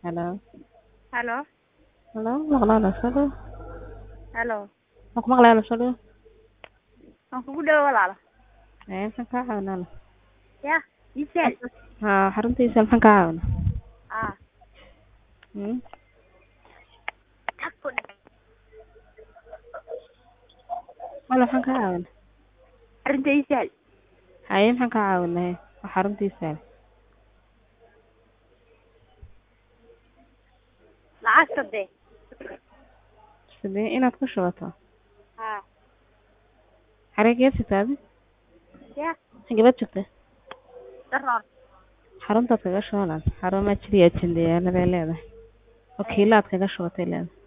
Hello. Halo. Hello, maqlaan la soo dhaw. Halo. Ma ku maqlaan la soo dhaw. Waan kugu dhawo walaalo. Ee, maxaan kaa caawinaa? Ya, Isel. Haa, xaruntiisa maxaan kaa caawinaa? Ah, Hmm? tag ku dhig. Wala maxaan kaa caawinaa? Arrinta Isel. Haye maxaan kaa caawinaa? Waa xaruntiisa. Lacagta dee. Sidee inaad ku shubato? Ah, Xarigeed sitaadi? ya, Xageed joogtay? daroon. Xaruntaad kaga shubanaan. Xarumaha jiriya jindiyaanada leedahay. Wakiilaad kaga shubatay leedahay.